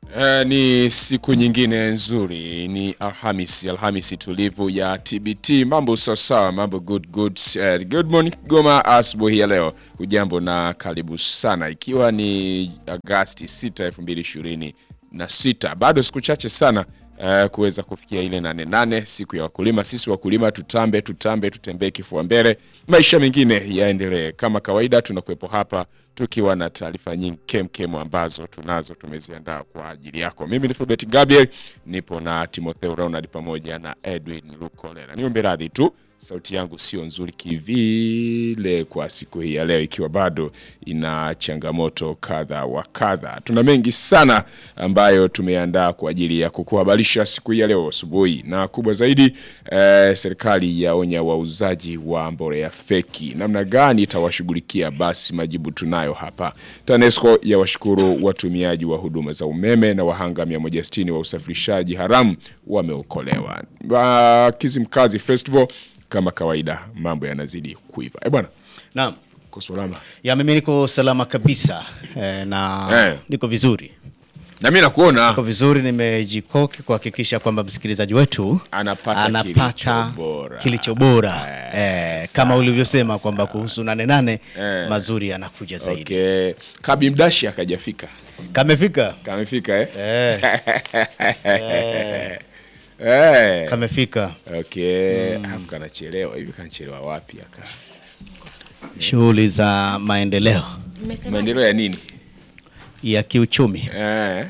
Eh, ni siku nyingine nzuri, ni Alhamisi, Alhamisi tulivu ya TBT. Mambo sawasawa, mambo good good. Eh, good morning Goma, asubuhi ya leo. Hujambo na karibu sana, ikiwa ni Agasti 6, 2026. Bado siku chache sana eh, kuweza kufikia ile nane nane, siku ya wakulima. Sisi wakulima tutambe, tutambe, tutembee kifua mbele, maisha mengine yaendelee kama kawaida. Tunakuwepo hapa tukiwa na taarifa nyingi kemkem ambazo tunazo tumeziandaa kwa ajili yako. Mimi ni Fulbert Gabriel, nipo na Timotheo Ronald pamoja na Edwin Lukolera. Niombe radhi tu sauti yangu sio nzuri kivile kwa siku hii ya leo, ikiwa bado ina changamoto kadha wa kadha. Tuna mengi sana ambayo tumeandaa kwa ajili ya kukuhabarisha siku hii ya leo asubuhi, na kubwa zaidi eh, serikali yaonya wauzaji wa mbolea feki, namna gani itawashughulikia? Basi majibu tunayo hapa. TANESCO ya washukuru watumiaji wa huduma za umeme na wahanga 160 wa usafirishaji haramu wameokolewa. Wa Kizimkazi Festival kama kawaida mambo yanazidi kuiva. Eh bwana, Naam. uko salama? Ya mimi niko salama kabisa eh, na Eh. niko vizuri. Na mimi nakuona Niko vizuri nimejikoki kuhakikisha kwamba msikilizaji wetu Anapata kilicho bora. kilicho bora. Eh, kama ulivyosema kwamba kuhusu nane nane Eh. mazuri yanakuja zaidi. okay. Kabi Mdashi akajafika, Kamefika? kamefika eh? Eh, Eh. kamefika. Okay, alafu kanachelewa hivi, kanachelewa wapi aka? Shughuli za maendeleo Maendeleo ya nini? ya kiuchumi. Eh.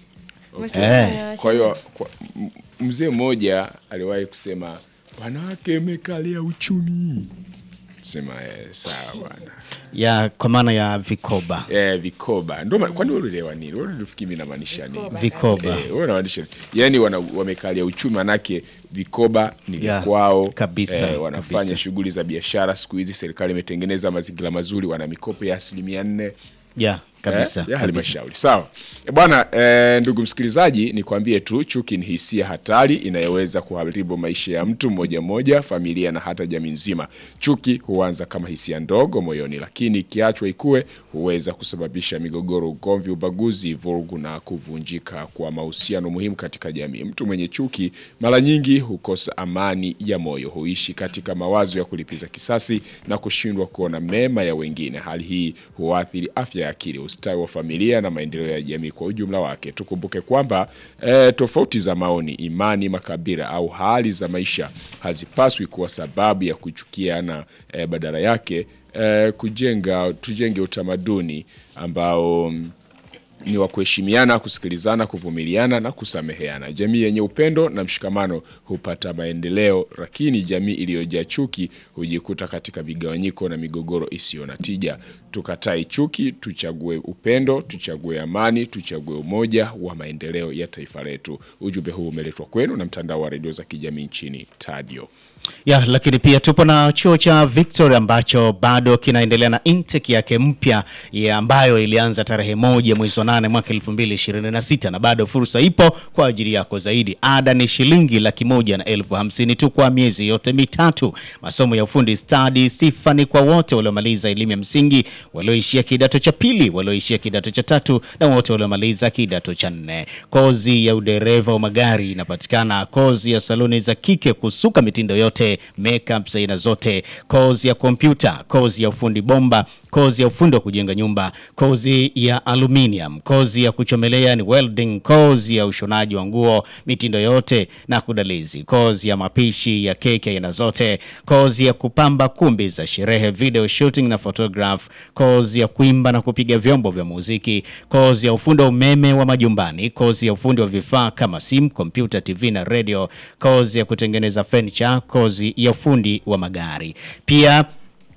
Eh. Kwa hiyo kwa- m- mzee mmoja aliwahi kusema wanawake mekalia uchumi. Sema eh, sawa bwana. Ya kwa maana ya vikoba. Eh, vikoba. Ndio maana kwani wewe ulielewa nini? Wewe ulifikiri mimi namaanisha nini? Vikoba. Eh, wewe unamaanisha nini? Yaani wana wamekalia uchumi manake vikoba ni vya Ya, kwao. kabisa, eh, wanafanya kabisa. shughuli za biashara siku hizi serikali imetengeneza mazingira mazuri wana mikopo ya asilimia nne Ya kabisa. eh, ya kabisa. halmashauri sawa e bwana eh, ndugu msikilizaji nikwambie tu chuki ni hisia hatari inayoweza kuharibu maisha ya mtu mmoja mmoja familia na hata jamii nzima chuki huanza kama hisia ndogo moyoni lakini ikiachwa ikue huweza kusababisha migogoro ugomvi ubaguzi vurugu na kuvunjika kwa mahusiano muhimu katika jamii mtu mwenye chuki mara nyingi hukosa amani ya moyo huishi katika mawazo ya kulipiza kisasi na kushindwa kuona mema ya wengine hali hii huathiri afya ya akili ustawi wa familia na maendeleo ya jamii kwa ujumla wake tukumbuke kwamba eh, tofauti za maoni imani makabila au hali za maisha hazipaswi kuwa sababu ya kuchukiana eh, badala yake eh, kujenga tujenge utamaduni ambao mm, ni wa kuheshimiana, kusikilizana, kuvumiliana na kusameheana. Jamii yenye upendo na mshikamano hupata maendeleo, lakini jamii iliyojaa chuki hujikuta katika vigawanyiko na migogoro isiyo na tija. Tukatai chuki, tuchague upendo, tuchague amani, tuchague umoja wa maendeleo ya taifa letu. Ujumbe huu umeletwa kwenu na mtandao wa redio za kijamii nchini Tadio. Ya, lakini pia tupo na chuo cha Victoria ambacho bado kinaendelea na intake yake mpya ya ambayo ilianza tarehe moja mwezi wa nane mwaka 2026 na bado fursa ipo kwa ajili yako zaidi. Ada ni shilingi laki moja na elfu hamsini tu kwa miezi yote mitatu. Masomo ya ufundi stadi sifa ni kwa wote waliomaliza elimu ya msingi, walioishia kidato cha pili, walioishia kidato cha tatu na wote waliomaliza kidato cha nne. Kozi ya udereva wa magari inapatikana, kozi ya saluni za kike kusuka mitindo yote, makeup za aina zote, kozi ya kompyuta, kozi ya ufundi bomba, kozi ya ufundi wa kujenga nyumba, kozi ya aluminium, kozi ya kuchomelea ni welding, kozi ya ushonaji wa nguo mitindo yote na kudalizi, kozi ya mapishi ya keki aina zote, kozi ya kupamba kumbi za sherehe, video shooting na photograph, kozi ya kuimba na kupiga vyombo vya muziki, kozi ya ufundi wa umeme wa majumbani, kozi ya ufundi wa vifaa kama simu, kompyuta, TV na radio, kozi ya kutengeneza furniture, kozi ya ufundi wa magari. Pia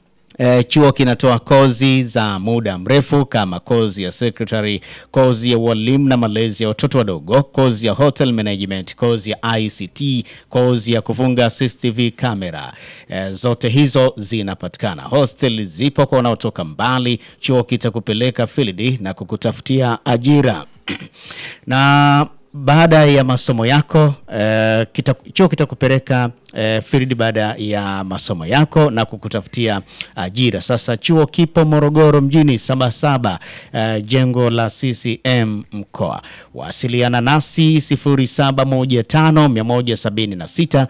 E, chuo kinatoa kozi za muda mrefu kama kozi ya secretary, kozi ya ualimu na malezi ya watoto wadogo, kozi ya hotel management, kozi ya ICT, kozi ya kufunga CCTV camera. E, zote hizo zinapatikana. Hostel zipo kwa wanaotoka mbali. Chuo kitakupeleka field na kukutafutia ajira na baada ya masomo yako eh, kita, chuo kitakupeleka eh, field baada ya masomo yako na kukutafutia ajira. Sasa chuo kipo Morogoro mjini Sabasaba, eh, jengo la CCM mkoa. Wasiliana nasi 0715 176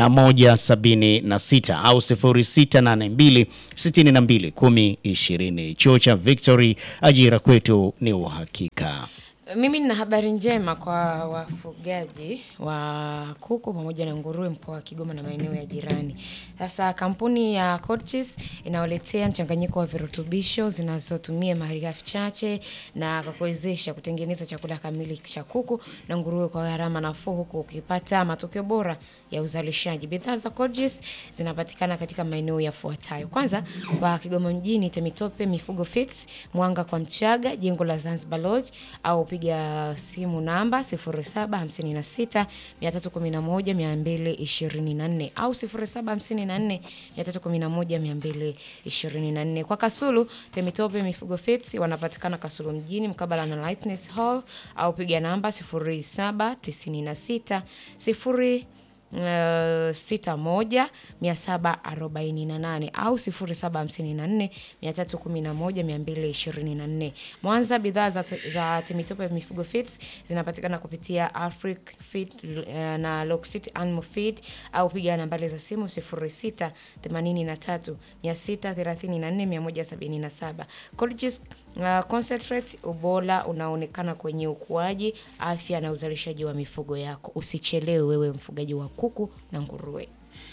176 au 0682 62 10 20. Chuo cha Victory, ajira kwetu ni uhakika. Mimi nina habari njema kwa wafugaji wa kuku pamoja na nguruwe mkoa wa Kigoma na maeneo ya jirani. Sasa kampuni ya Codchis inawaletea mchanganyiko wa virutubisho zinazotumia malighafi chache na kwa kuwezesha kutengeneza chakula kamili cha kuku na nguruwe kwa gharama nafuu huku ukipata matokeo bora ya uzalishaji. Bidhaa za Codchis zinapatikana katika maeneo yafuatayo. Kwanza, kwa Kigoma mjini Temitope Mifugo Fits, Mwanga kwa Mchaga, jengo la Zanzibar Lodge au piga simu namba 0756 311 224 au 0754 311 224. Kwa Kasulu Temitope Mifugo Fits wanapatikana Kasulu mjini mkabala na Lightness Hall au piga namba 0796 0 sita moja mia saba arobaini na nane au sifuri saba hamsini na nne mia tatu kumi na moja mia mbili ishirini na nne. Mwanza, bidhaa za, za Temitope Mifugo Feeds zinapatikana kupitia Afric Feed uh, na Loxit Animal Feed au piga nambari za simu sifuri sita themanini na tatu mia sita thelathini na nne mia moja sabini na saba. Colgis uh, concentrate, ubora unaonekana kwenye ukuaji, afya na uzalishaji wa mifugo yako. Usichelewe wewe mfugaji wa kuku na nguruwe.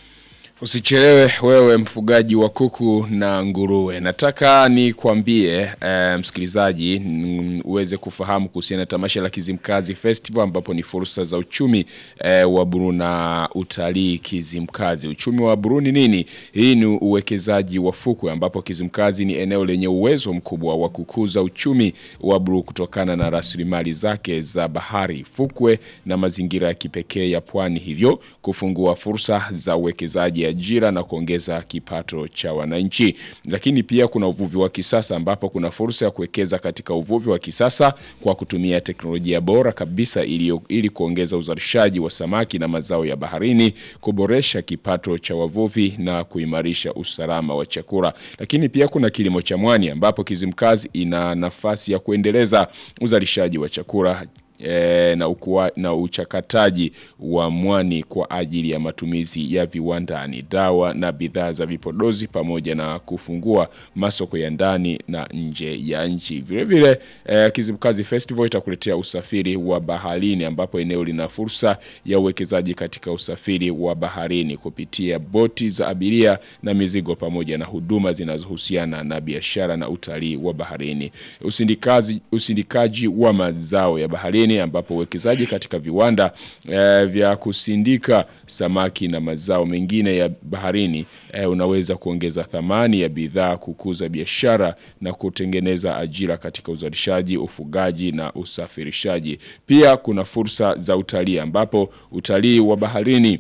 Usichelewe wewe mfugaji wa kuku na nguruwe. Nataka nikwambie e, msikilizaji mm, uweze kufahamu kuhusiana na tamasha la Kizimkazi Festival ambapo ni fursa za uchumi e, wa Buru na utalii Kizimkazi. Uchumi wa Buru ni nini? Hii ni uwekezaji wa fukwe ambapo Kizimkazi ni eneo lenye uwezo mkubwa wa kukuza uchumi wa Buru kutokana na rasilimali zake za bahari, fukwe na mazingira ya kipekee ya pwani, hivyo kufungua fursa za uwekezaji ajira na kuongeza kipato cha wananchi. Lakini pia kuna uvuvi wa kisasa ambapo kuna fursa ya kuwekeza katika uvuvi wa kisasa kwa kutumia teknolojia bora kabisa ili, ili kuongeza uzalishaji wa samaki na mazao ya baharini, kuboresha kipato cha wavuvi na kuimarisha usalama wa chakula. Lakini pia kuna kilimo cha mwani ambapo Kizimkazi ina nafasi ya kuendeleza uzalishaji wa chakula E, na, ukua, na uchakataji wa mwani kwa ajili ya matumizi ya viwandani, dawa na bidhaa za vipodozi pamoja na kufungua masoko ya ndani na nje ya nchi. Vilevile e, Kizimkazi Festival itakuletea usafiri wa baharini ambapo eneo lina fursa ya uwekezaji katika usafiri wa baharini kupitia boti za abiria na mizigo pamoja na huduma zinazohusiana na biashara na utalii wa baharini. Usindikazi, usindikaji wa mazao ya baharini ambapo uwekezaji katika viwanda e, vya kusindika samaki na mazao mengine ya baharini e, unaweza kuongeza thamani ya bidhaa, kukuza biashara na kutengeneza ajira katika uzalishaji, ufugaji na usafirishaji. Pia kuna fursa za utalii ambapo utalii wa baharini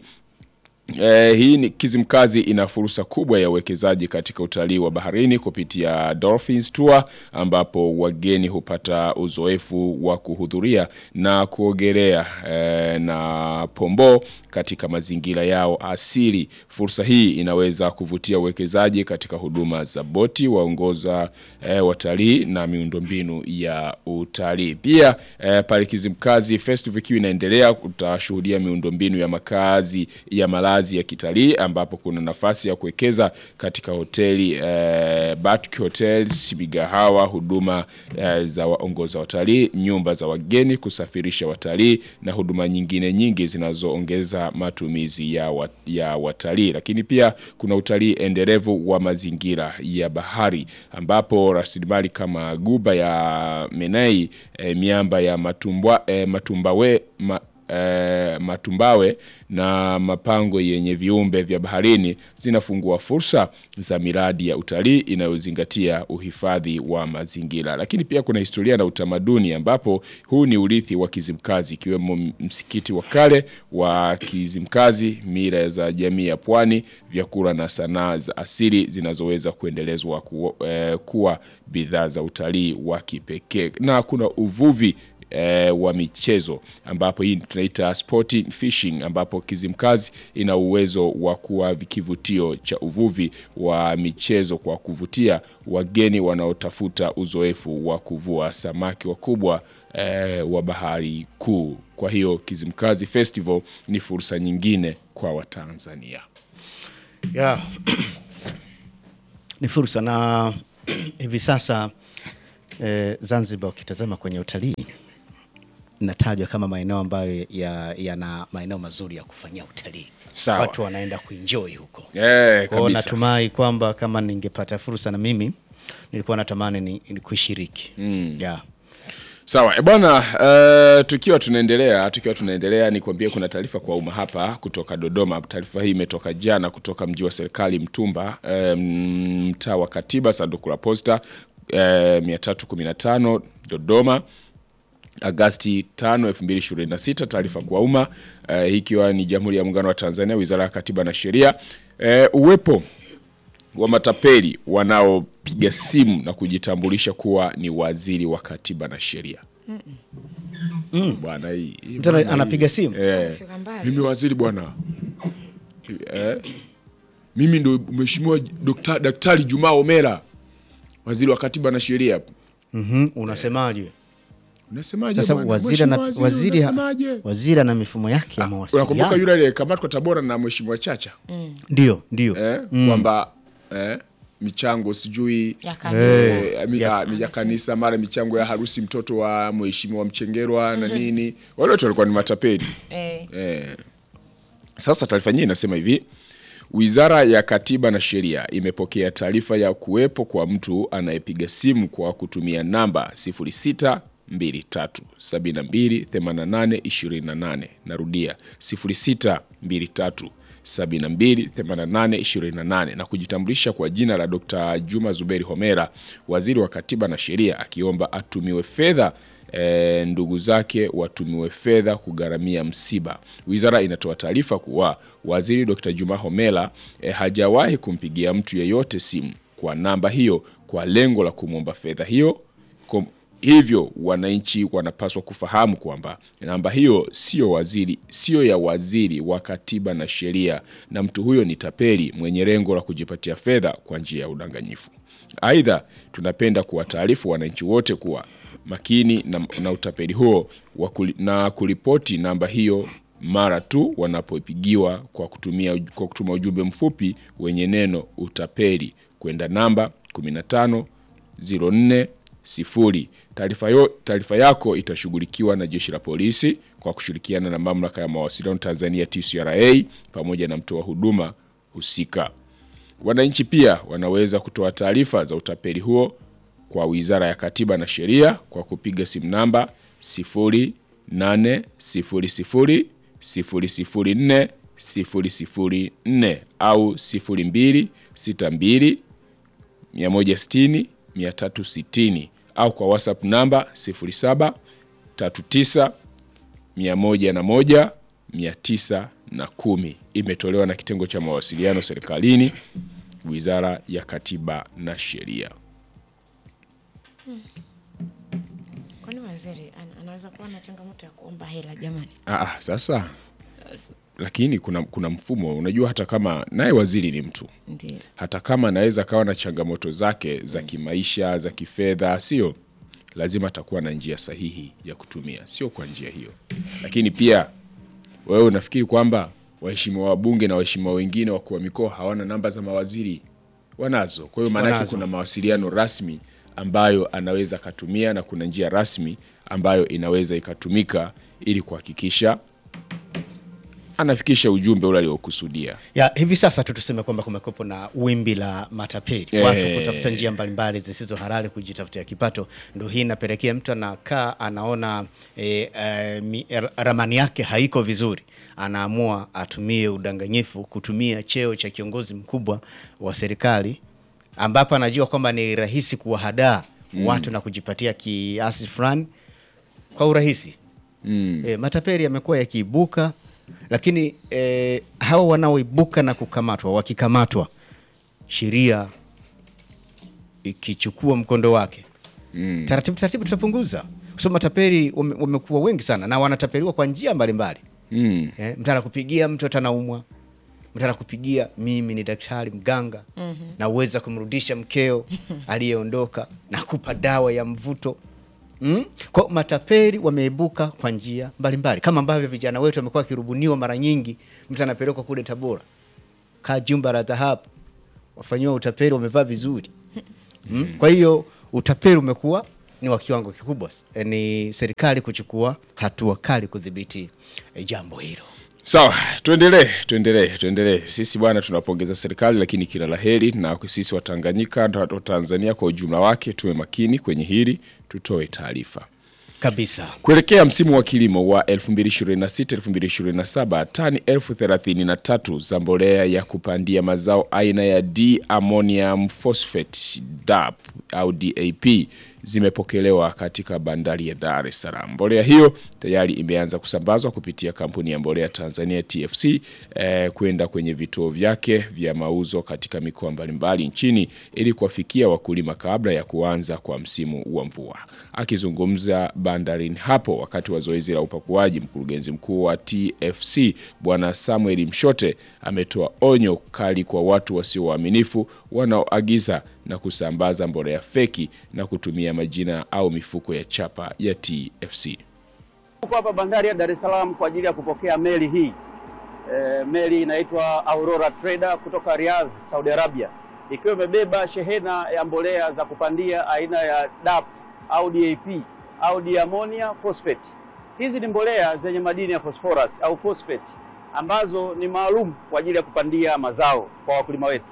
Eh, hii ni Kizimkazi ina fursa kubwa ya uwekezaji katika utalii wa baharini kupitia Dolphins Tour ambapo wageni hupata uzoefu wa kuhudhuria na kuogelea eh, na pombo katika mazingira yao asili. Fursa hii inaweza kuvutia uwekezaji katika huduma za boti, waongoza eh, watalii na miundombinu ya utalii. Pia eh, pale Kizimkazi Festival ikiwa inaendelea, utashuhudia miundombinu ya makazi ya malazi ya kitalii ambapo kuna nafasi ya kuwekeza katika hoteli eh, Batuk Hotels, migahawa, huduma eh, za waongoza watalii, nyumba za wageni, kusafirisha watalii na huduma nyingine nyingi zinazoongeza matumizi ya, wat, ya watalii. Lakini pia kuna utalii endelevu wa mazingira ya bahari ambapo rasilimali kama guba ya Menai, eh, miamba ya matumbwa, eh, matumbawe ma, E, matumbawe na mapango yenye viumbe vya baharini zinafungua fursa za miradi ya utalii inayozingatia uhifadhi wa mazingira. Lakini pia kuna historia na utamaduni ambapo huu ni urithi wa Kizimkazi ikiwemo msikiti wa kale wa Kizimkazi, mila za jamii ya pwani, vyakula na sanaa za asili zinazoweza kuendelezwa ku, eh, kuwa bidhaa za utalii wa kipekee na kuna uvuvi eh, wa michezo ambapo hii tunaita sporting fishing ambapo Kizimkazi ina uwezo wa kuwa kivutio cha uvuvi wa michezo kwa kuvutia wageni wanaotafuta uzoefu wa kuvua samaki wakubwa eh, wa bahari kuu. Kwa hiyo Kizimkazi Festival ni fursa nyingine kwa Watanzania. Yeah. ni fursa na hivi sasa eh, Zanzibar ukitazama kwenye utalii inatajwa kama maeneo ambayo yana ya maeneo mazuri ya kufanyia utalii. Sawa. Watu wanaenda kuenjoy huko. Eh, Kwa hiyo kabisa. natumai kwamba kama ningepata fursa na mimi nilikuwa natamani ni, ni kushiriki. Yeah. Sawa e bwana, uh, tukiwa tunaendelea tukiwa tunaendelea nikwambie, kuna taarifa kwa umma hapa kutoka Dodoma. Taarifa hii imetoka jana kutoka mji wa serikali Mtumba, um, mtaa wa Katiba, sanduku la posta uh, 315 Dodoma Agasti 5, 2026. Taarifa kwa umma uh, hii ikiwa ni Jamhuri ya Muungano wa Tanzania, Wizara ya Katiba na Sheria. Uh, uwepo wa matapeli wanaopiga simu na kujitambulisha kuwa ni waziri wa katiba na sheria. Bwana hii hii Mtu ana- bwana anapiga hii. simu? Eh, Fika mbali. mimi waziri bwana eh, mimi ndo mheshimiwa Dokta- Daktari Jumaa Omera, waziri wa katiba na sheria. Mhm, unasemaje? Unasemaje Sasa bwana? waziri ana Mheshimiwa waziri, unasemaje? waziri ana mifumo yake ya Unakumbuka mawasiliano. yule aliyekamatwa Tabora na mheshimiwa Chacha Ndio, ndio. eh, kwamba eh, michango sijui ya kanisa Eh, mi- Ya ah, mi- ya kanisa mara michango ya harusi mtoto wa mheshimiwa Mchengerwa na nini, wale wote walikuwa ni matapeli. eh, Eh. Sasa taarifa nyingine inasema hivi: Wizara ya Katiba na Sheria imepokea taarifa ya kuwepo kwa mtu anayepiga simu kwa kutumia namba 0623728828. Narudia 0623728828 na kujitambulisha kwa jina la Dr. Juma Zuberi Homera, waziri wa Katiba na Sheria, akiomba atumiwe fedha e, ndugu zake watumiwe fedha kugharamia msiba. Wizara inatoa taarifa kuwa waziri Dr. Juma Homera e, hajawahi kumpigia mtu yeyote simu kwa namba hiyo kwa lengo la kumwomba fedha hiyo. Kom, hivyo wananchi wanapaswa kufahamu kwamba namba hiyo sio waziri, sio ya waziri wa katiba na sheria, na mtu huyo ni tapeli mwenye lengo la kujipatia fedha kwa njia ya udanganyifu. Aidha, tunapenda kuwataarifu wananchi wote kuwa makini na, na utapeli huo wa kuli, na kuripoti namba hiyo mara tu wanapopigiwa kwa kutumia kwa kutuma ujumbe mfupi wenye neno utapeli kwenda namba 15 04 sifuri. Taarifa yo- taarifa yako itashughulikiwa na jeshi la polisi kwa kushirikiana na mamlaka ya mawasiliano Tanzania TCRA pamoja na mtoa huduma husika. Wananchi pia wanaweza kutoa taarifa za utapeli huo kwa Wizara ya Katiba na Sheria kwa kupiga simu namba 0800 004 004 au 0262 160 360 au kwa WhatsApp namba 07 39 101 910. Imetolewa na kitengo cha mawasiliano serikalini, Wizara ya Katiba na Sheria. kwani waziri ana- anaweza kuwa na changamoto ya kuomba hela jamani Ah, ah, sasa lakini kuna, kuna mfumo unajua, hata kama naye waziri ni mtu ndio hata kama anaweza kawa na changamoto zake za kimaisha za kifedha, sio lazima atakuwa na njia sahihi ya kutumia, sio kwa njia hiyo. Lakini pia wewe unafikiri kwamba waheshimiwa wabunge na waheshimiwa wengine wakuu wa mikoa hawana namba za mawaziri? Wanazo. Kwa hiyo maanake Wanazo. kuna mawasiliano rasmi ambayo anaweza akatumia na kuna njia rasmi ambayo inaweza ikatumika ili kuhakikisha anafikisha ujumbe ule aliokusudia. Ya, hivi sasa tu tuseme kwamba kumekuwepo na wimbi la matapeli Eh. watu kutafuta njia mbalimbali zisizo halali kujitafutia kipato. Ndo hii inapelekea mtu anakaa anaona e, e, mi, ra- ramani yake haiko vizuri, anaamua atumie udanganyifu, kutumia cheo cha kiongozi mkubwa wa serikali ambapo anajua kwamba ni rahisi kuwahadaa watu na kujipatia kiasi fulani kwa urahisi. E, matapeli yamekuwa yakiibuka, lakini e, hawa wanaoibuka na kukamatwa, wakikamatwa, sheria ikichukua mkondo wake taratibu taratibu tutapunguza, kwa kwa sababu matapeli wame- wamekuwa wengi sana na wanatapeliwa kwa njia mbalimbali Mm. eh, mtu anakupigia mtoto anaumwa mtu anakupigia mimi ni daktari mganga na uweza kumrudisha mkeo aliyeondoka na kupa dawa ya mvuto mm? kwa matapeli wameibuka kwa njia mbalimbali kama ambavyo vijana wetu wamekuwa wakirubuniwa mara nyingi mtu anapelekwa kule tabora kaa jumba la dhahabu wafanyiwa utapeli wamevaa vizuri mm? kwa hiyo utapeli umekuwa ni wa kiwango kikubwa eh, ni serikali kuchukua hatua kali kudhibiti eh, jambo hilo Sawa, tuendelee, tuendelee, tuendelee. Sisi bwana tunapongeza serikali, lakini kila laheri na sisi Watanganyika na Watanzania kwa ujumla wake tuwe makini kwenye hili, tutoe taarifa. kabisa Kuelekea msimu wa kilimo wa 2026-2027 tani elfu thelathini na tatu za mbolea ya kupandia mazao aina ya D ammonium phosphate DAP au DAP zimepokelewa katika bandari ya Dar es Salaam. Mbolea hiyo tayari imeanza kusambazwa kupitia kampuni ya mbolea Tanzania TFC eh, kwenda kwenye vituo vyake vya mauzo katika mikoa mbalimbali nchini ili kuwafikia wakulima kabla ya kuanza kwa msimu wa mvua. Akizungumza bandarini hapo wakati wa zoezi la upakuaji, mkurugenzi mkuu wa TFC Bwana Samuel Mshote ametoa onyo kali kwa watu wasio waaminifu wanaoagiza na kusambaza mbolea feki na kutumia majina au mifuko ya chapa ya TFC. Tuko hapa bandari ya Dar es Salaam kwa ajili ya kupokea meli hii. E, meli inaitwa Aurora Trader kutoka Riyadh, Saudi Arabia, ikiwa imebeba shehena ya mbolea za kupandia aina ya DAP au DAP au diamonia phosphate. Hizi ni mbolea zenye madini ya phosphorus au phosphate ambazo ni maalum kwa ajili ya kupandia mazao kwa wakulima wetu,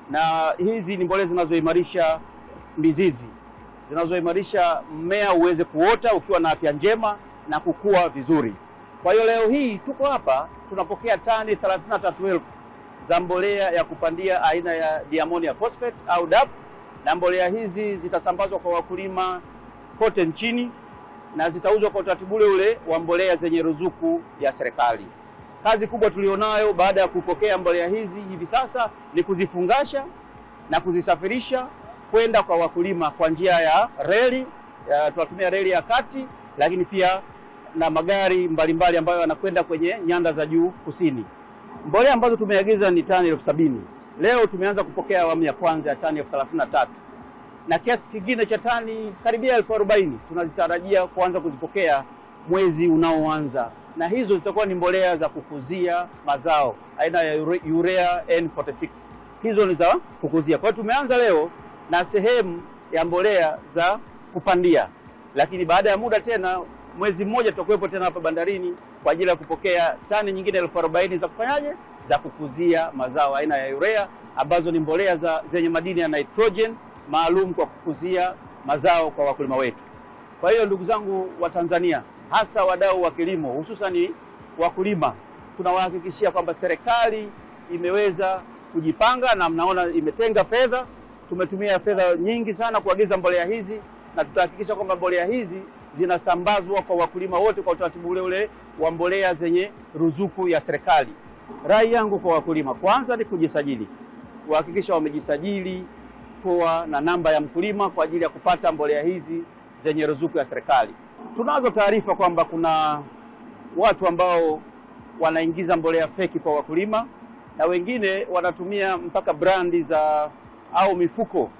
na hizi ni mbolea zinazoimarisha mizizi zinazoimarisha mmea uweze kuota ukiwa na afya njema na kukua vizuri. Kwa hiyo leo hii tuko hapa tunapokea tani 33,000 za mbolea ya kupandia aina ya diamonia phosphate au DAP, na mbolea hizi zitasambazwa kwa wakulima kote nchini na zitauzwa kwa utaratibu ule ule wa mbolea zenye ruzuku ya serikali. Kazi kubwa tulionayo baada ya kupokea mbolea hizi hivi sasa ni kuzifungasha na kuzisafirisha kwenda kwa wakulima kwa njia ya reli ya, tunatumia reli ya kati, lakini pia na magari mbalimbali ambayo yanakwenda kwenye nyanda za juu kusini. Mbolea ambazo tumeagiza ni tani elfu sabini. Leo tumeanza kupokea awamu ya kwanza ya tani elfu thelathini na tatu na kiasi kingine cha tani karibia elfu arobaini tunazitarajia kuanza kuzipokea mwezi unaoanza, na hizo zitakuwa ni mbolea za kukuzia mazao aina ya ure- urea N46. Hizo ni za kukuzia. Kwa hiyo tumeanza leo na sehemu ya mbolea za kupandia, lakini baada ya muda tena mwezi mmoja tutakuwepo tena hapa bandarini kwa ajili ya kupokea tani nyingine elfu arobaini za kufanyaje, za kukuzia mazao aina ya urea ambazo ni mbolea za zenye madini ya nitrogen maalum kwa kukuzia mazao kwa wakulima wetu. Kwa hiyo ndugu zangu wa Tanzania, hasa wadau wa kilimo, hususani wakulima, tunawahakikishia kwamba serikali imeweza kujipanga na mnaona imetenga fedha. Tumetumia fedha nyingi sana kuagiza mbolea hizi na tutahakikisha kwamba mbolea hizi zinasambazwa kwa wakulima wote kwa utaratibu ule ule wa mbolea zenye ruzuku ya serikali. Rai yangu kwa wakulima, kwanza ni kujisajili, kuhakikisha wamejisajili kuwa na namba ya mkulima kwa ajili ya kupata mbolea hizi zenye ruzuku ya serikali. Tunazo taarifa kwamba kuna watu ambao wanaingiza mbolea feki kwa wakulima na wengine wanatumia mpaka brandi za au mifuko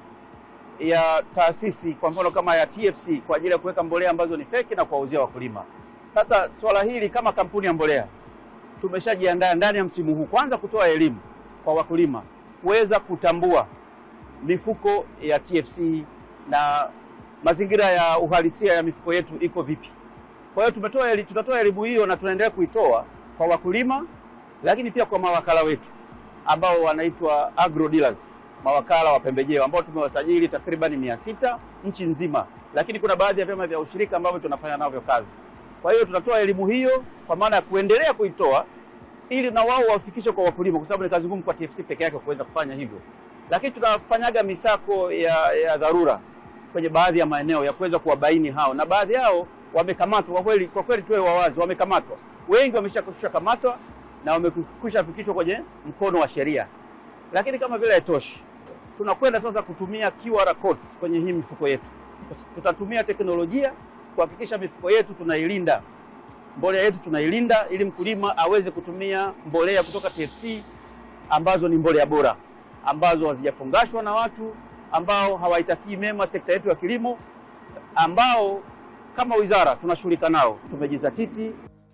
ya taasisi kwa mfano kama ya TFC kwa ajili ya kuweka mbolea ambazo ni feki na kuwauzia wakulima. Sasa swala hili kama kampuni ya mbolea tumeshajiandaa ndani ya msimu huu kwanza kutoa elimu kwa wakulima kuweza kutambua mifuko ya TFC na mazingira ya uhalisia ya mifuko yetu iko vipi. Kwa hiyo tumetoa eli, tutatoa elimu hiyo na tunaendelea kuitoa kwa wakulima, lakini pia kwa mawakala wetu ambao wanaitwa agro dealers, mawakala wa pembejeo ambao tumewasajili takriban mia sita nchi nzima, lakini kuna baadhi ya vyama vya ushirika ambavyo tunafanya navyo kazi. Kwa hiyo tutatoa elimu hiyo kwa maana ya kuendelea kuitoa ili na wao wafikishe kwa wakulima, kwa sababu ni kazi ngumu kwa TFC peke yake kuweza kufanya hivyo lakini tunafanyaga misako ya, ya dharura kwenye baadhi ya maeneo ya kuweza kuwabaini hao, na baadhi yao wamekamatwa. Kwa kweli, kwa kweli tuwe wawazi, wamekamatwa wengi, wameshakwisha kamatwa na wamekwisha fikishwa kwenye mkono wa sheria. Lakini kama vile haitoshi, tunakwenda sasa kutumia QR codes kwenye hii mifuko yetu. Tutatumia teknolojia kuhakikisha mifuko yetu tunailinda, mbolea yetu tunailinda, ili mkulima aweze kutumia mbolea kutoka TFC ambazo ni mbolea bora, ambazo hazijafungashwa na watu ambao hawaitakii mema sekta yetu ya kilimo, ambao kama wizara tunashughulika nao. Tumejizatiti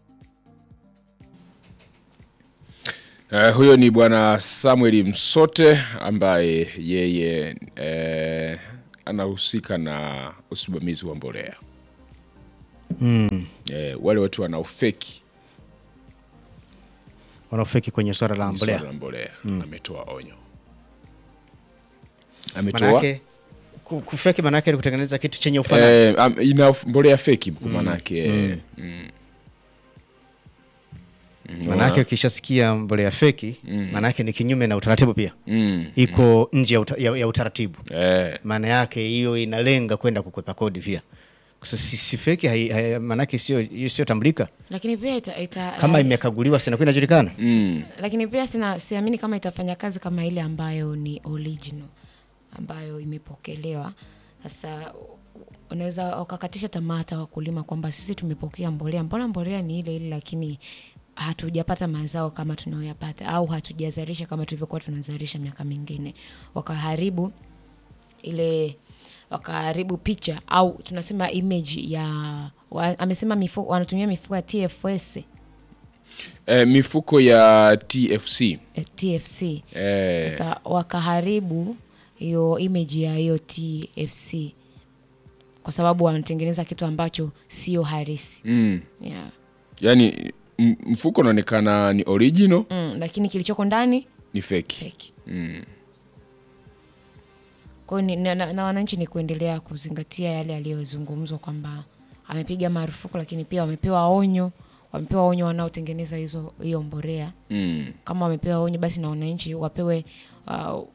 Uh, huyo ni bwana Samuel Msote ambaye yeye eh, anahusika na usimamizi wa mbolea Mm. eh, wale watu wanaofeki Wanaofeki kwenye swala la mbolea. swala la mbolea ametoa onyo, ametoa Manake ku- kufeki manake ni kutengeneza kitu chenye ufanani. eh, am- ina uf- mbolea feki kwa manake mm. mm. Mm, Manake ukishasikia mbolea feki manake ni kinyume na utaratibu pia. mm. Iko nje ya, uta, ya, ya utaratibu. eh, Maana yake hiyo inalenga kwenda kukwepa kodi pia. Kwa sababu si, si feki hai, hai, manake sio hiyo sio tambulika. lakini pia ita, ita, Kama eh, imekaguliwa sina inajulikana. mm. lakini pia sina siamini kama itafanya kazi kama ile ambayo ni original ambayo imepokelewa sasa unaweza ukakatisha tamaa hata wakulima kwamba sisi tumepokea mbolea mbona mbolea ni ile ile lakini hatujapata mazao kama tunayoyapata au hatujazalisha kama tulivyokuwa tunazalisha miaka mingine wakaharibu ile wakaharibu picha au tunasema image ya wa, amesema mifuko, wanatumia mifuko ya tfs eh, mifuko ya TFC eh, tfc eh, sasa wakaharibu hiyo image ya hiyo tfc kwa sababu wanatengeneza kitu ambacho sio harisi mm. yeah. yani m- mfuko unaonekana ni original mm, lakini kilichoko ndani ni feki feki mm. kwao ni- na, na, na wananchi ni kuendelea kuzingatia yale yaliyozungumzwa kwamba amepiga marufuku lakini pia wamepewa onyo wamepewa onyo wanaotengeneza hizo hiyo mborea Mm. kama wamepewa onyo basi na wananchi wapewe uh,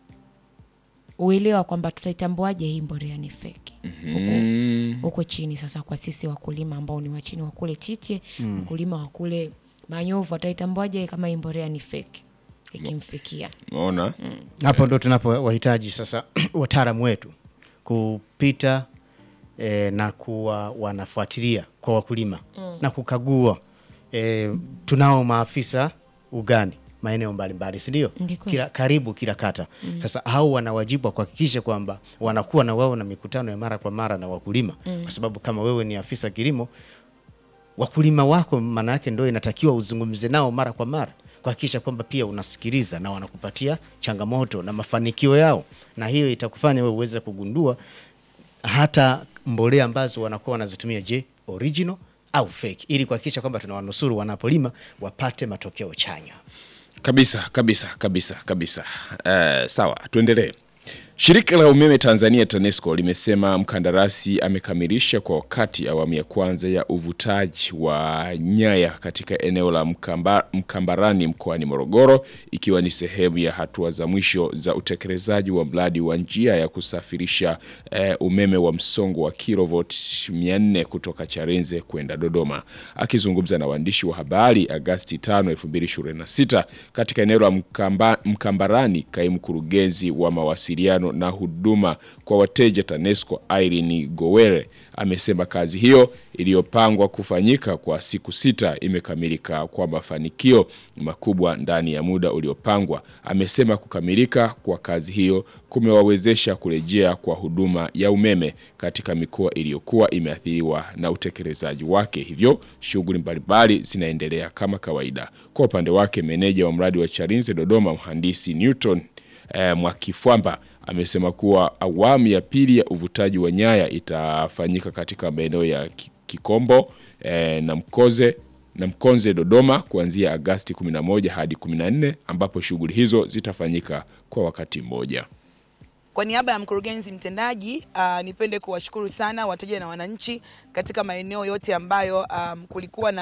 uelewa kwamba tutaitambuaje hii mborea ni feki huko Mm. huko chini sasa kwa sisi wakulima ambao ni wa chini wa kule chiche mkulima wa kule manyovu ataitambuaje kama hii mborea ni feki ikimfikia Umeona? Hapo ndo tunapowahitaji sasa wataalamu wetu kupita e, na kuwa wanafuatilia kwa wakulima na kukagua e, tunao maafisa ugani maeneo mbalimbali si ndio? Ndi kweli. Kila karibu kila kata. Sasa hao wana wajibu wa kuhakikisha kwamba wanakuwa na wao na mikutano ya mara kwa mara na wakulima, kwa sababu kama wewe ni afisa kilimo wakulima wako maana yake ndio inatakiwa uzungumze nao mara kwa mara kuhakikisha kwamba pia unasikiliza na wanakupatia changamoto na mafanikio yao, na hiyo itakufanya wewe uweze kugundua hata mbolea ambazo wanakuwa wanazitumia, je, original au fake, ili kuhakikisha kwamba tunawanusuru wanapolima wapate matokeo chanya. Kabisa, kabisa, kabisa, kabisa. Eh, sawa, tuendelee. Shirika la umeme Tanzania TANESCO limesema mkandarasi amekamilisha kwa wakati awamu ya kwanza ya uvutaji wa nyaya katika eneo la Mkamba, Mkambarani mkoani Morogoro ikiwa ni sehemu ya hatua za mwisho za utekelezaji wa mradi wa njia ya kusafirisha eh, umeme wa msongo wa kilovoti 400 kutoka Charenze kwenda Dodoma. Akizungumza na waandishi wa habari Agasti 5, 2026 katika eneo la Mkamba, Mkambarani, kaimu mkurugenzi wa mawasiliano na huduma kwa wateja TANESCO Irene Gowere amesema kazi hiyo iliyopangwa kufanyika kwa siku sita imekamilika kwa mafanikio makubwa ndani ya muda uliopangwa. Amesema kukamilika kwa kazi hiyo kumewawezesha kurejea kwa huduma ya umeme katika mikoa iliyokuwa imeathiriwa na utekelezaji wake, hivyo shughuli mbalimbali zinaendelea kama kawaida. Kwa upande wake, meneja wa mradi wa Chalinze Dodoma, mhandisi Newton eh, Mwakifwamba amesema kuwa awamu ya pili ya uvutaji wa nyaya itafanyika katika maeneo ya Ki- Kikombo eh, na Mkoze na Mkonze Dodoma kuanzia Agasti 11 hadi 14 ambapo shughuli hizo zitafanyika kwa wakati mmoja. Kwa niaba ya mkurugenzi mtendaji uh, nipende kuwashukuru sana wateja na wananchi katika maeneo yote ambayo um, kulikuwa na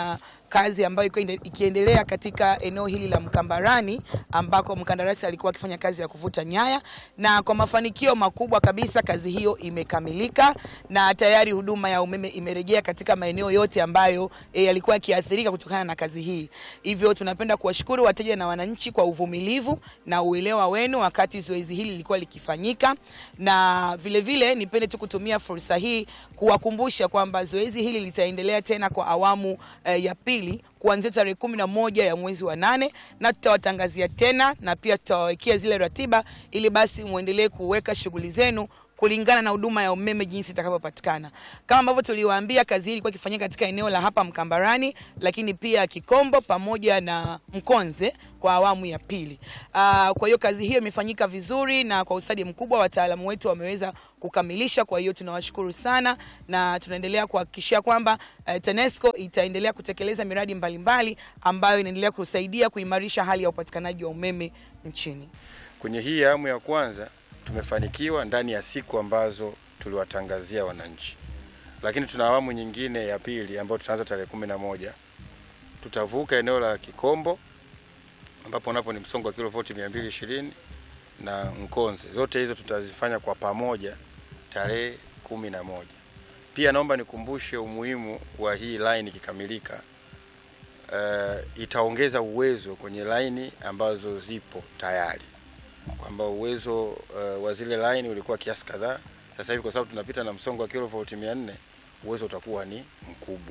kazi ambayo ilikuwa inde- ikiendelea katika eneo hili la Mkambarani ambako mkandarasi alikuwa akifanya kazi ya kuvuta nyaya, na kwa mafanikio makubwa kabisa kazi hiyo imekamilika na tayari huduma ya umeme imerejea katika maeneo yote ambayo e, yalikuwa yakiathirika kutokana na kazi hii. Hivyo tunapenda kuwashukuru wateja na wananchi kwa uvumilivu na uelewa wenu wakati zoezi hili lilikuwa likifanyika, na vile vile nipende tu kutumia fursa hii kuwakumbusha kwamba zoezi hili litaendelea tena kwa awamu eh, ya pili kuanzia tarehe kumi na moja ya mwezi wa nane na tutawatangazia tena na pia tutawawekea zile ratiba ili basi muendelee kuweka shughuli zenu kulingana na huduma ya umeme jinsi itakavyopatikana. Kama ambavyo tuliwaambia, kazi hii ilikuwa ikifanyika katika eneo la hapa Mkambarani, lakini pia Kikombo pamoja na Mkonze kwa awamu ya pili. Aa, kwa hiyo kazi hiyo imefanyika vizuri na kwa ustadi mkubwa, wataalamu wetu wameweza kukamilisha. Kwa hiyo tunawashukuru sana na tunaendelea kuhakikishia kwamba eh, TANESCO itaendelea kutekeleza miradi mbalimbali ambayo inaendelea kusaidia kuimarisha hali ya upatikanaji wa umeme nchini. Kwenye hii awamu ya kwanza tumefanikiwa ndani ya siku ambazo tuliwatangazia wananchi, lakini tuna awamu nyingine ya pili ambayo tutaanza tarehe kumi na moja. Tutavuka eneo la Kikombo ambapo napo ni msongo wa kilovoti 220 na Mkonze. Zote hizo tutazifanya kwa pamoja tarehe kumi na moja. Pia naomba nikumbushe umuhimu wa hii line ikikamilika. Uh, itaongeza uwezo kwenye laini ambazo zipo tayari kwamba uwezo uh, wa zile line ulikuwa kiasi kadhaa. Sasa hivi kwa sababu tunapita na msongo wa kilovolt 400 uwezo utakuwa ni mkubwa.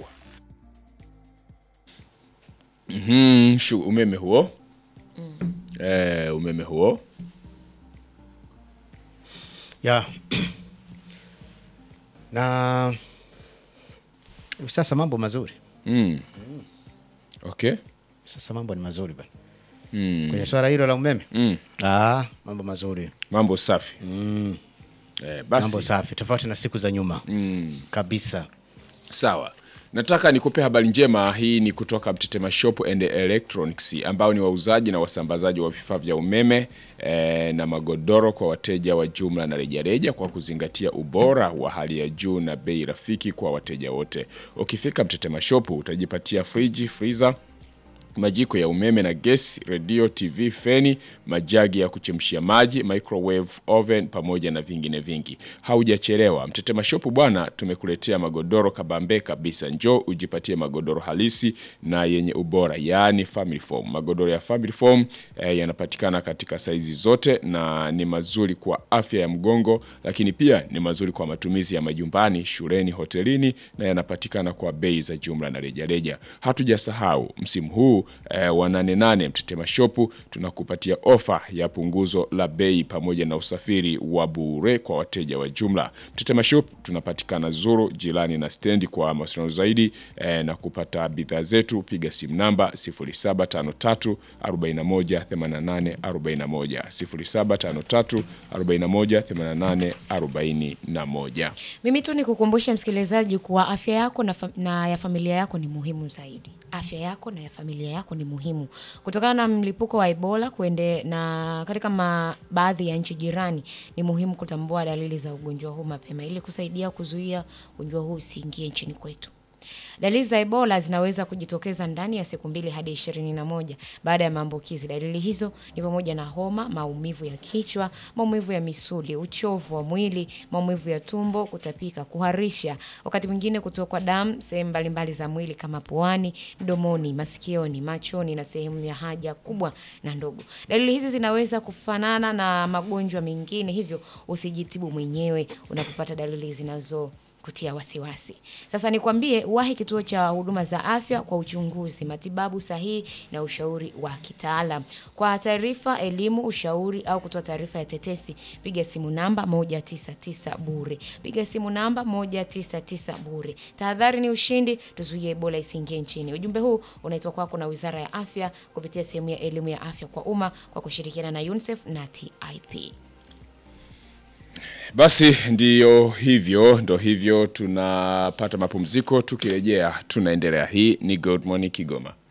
Mhm, shu umeme huo eh, umeme huo ya na hivi sasa mambo mazuri mm. Okay. sasa mambo ni mazuri bana Mm. kwenye swala hilo la umeme Mm. ah, mambo mazuri Mambo safi mm. eh, basi mambo safi tofauti na siku za nyuma mm. kabisa Sawa, nataka nikupe habari njema. Hii ni kutoka Mtetema Shop and Electronics ambao ni wauzaji na wasambazaji wa vifaa vya umeme eh, na magodoro kwa wateja wa jumla na rejareja, kwa kuzingatia ubora wa hali ya juu na bei rafiki kwa wateja wote. Ukifika Mtetema Shop utajipatia friji, freezer majiko ya umeme na gesi, redio, TV, feni, majagi ya kuchemshia maji, microwave oven pamoja na vingine vingi. Haujachelewa, Mtetema Shop bwana, tumekuletea magodoro kabambe kabisa. Njoo ujipatie magodoro halisi na yenye ubora, yaani family foam. Magodoro ya family foam eh, yanapatikana katika saizi zote na ni mazuri kwa afya ya mgongo, lakini pia ni mazuri kwa matumizi ya majumbani, shuleni, hotelini na yanapatikana kwa bei za jumla na rejareja. Hatujasahau msimu huu eh, wa nane nane Mtetema Shopu tunakupatia ofa ya punguzo la bei pamoja na usafiri wa bure kwa wateja wa jumla. Mtetema Shop tunapatikana Zuru jirani na stendi. Kwa mawasiliano zaidi eh, na kupata bidhaa zetu piga simu namba 0753 41 88 41 0753 41 88 41. Mimi tu nikukumbushe msikilizaji kuwa afya yako na, fa na ya familia yako ni muhimu zaidi. Afya yako na ya familia yako ni muhimu kutokana na mlipuko wa Ebola kuende na katika ma, baadhi ya nchi jirani. Ni muhimu kutambua dalili za ugonjwa huu mapema ili kusaidia kuzuia ugonjwa huu usiingie nchini kwetu. Dalili za Ebola zinaweza kujitokeza ndani ya siku mbili hadi ishirini na moja baada ya maambukizi. Dalili hizo ni pamoja na homa, maumivu ya kichwa, maumivu ya misuli, uchovu wa mwili, maumivu ya tumbo, kutapika, kuharisha, wakati mwingine kutokwa damu sehemu mbalimbali za mwili kama puani, mdomoni, masikioni, machoni na sehemu ya haja kubwa na ndogo. Dalili hizi zinaweza kufanana na magonjwa mengine, hivyo usijitibu mwenyewe unapopata dalili zinazo kutia wasiwasi. Sasa nikwambie, wahi kituo cha huduma za afya kwa uchunguzi, matibabu sahihi na ushauri wa kitaalam. Kwa taarifa, elimu, ushauri au kutoa taarifa ya tetesi, piga simu namba 199 bure. Piga simu namba 199 bure. Tahadhari ni ushindi, tuzuie Ebola isiingie nchini. Ujumbe huu unaitwa kwako na Wizara ya Afya kupitia sehemu ya elimu ya afya kwa umma kwa kushirikiana na UNICEF na TIP. Basi ndiyo hivyo, ndo hivyo, tunapata mapumziko. Tukirejea tunaendelea. Hii ni Good Morning Kigoma.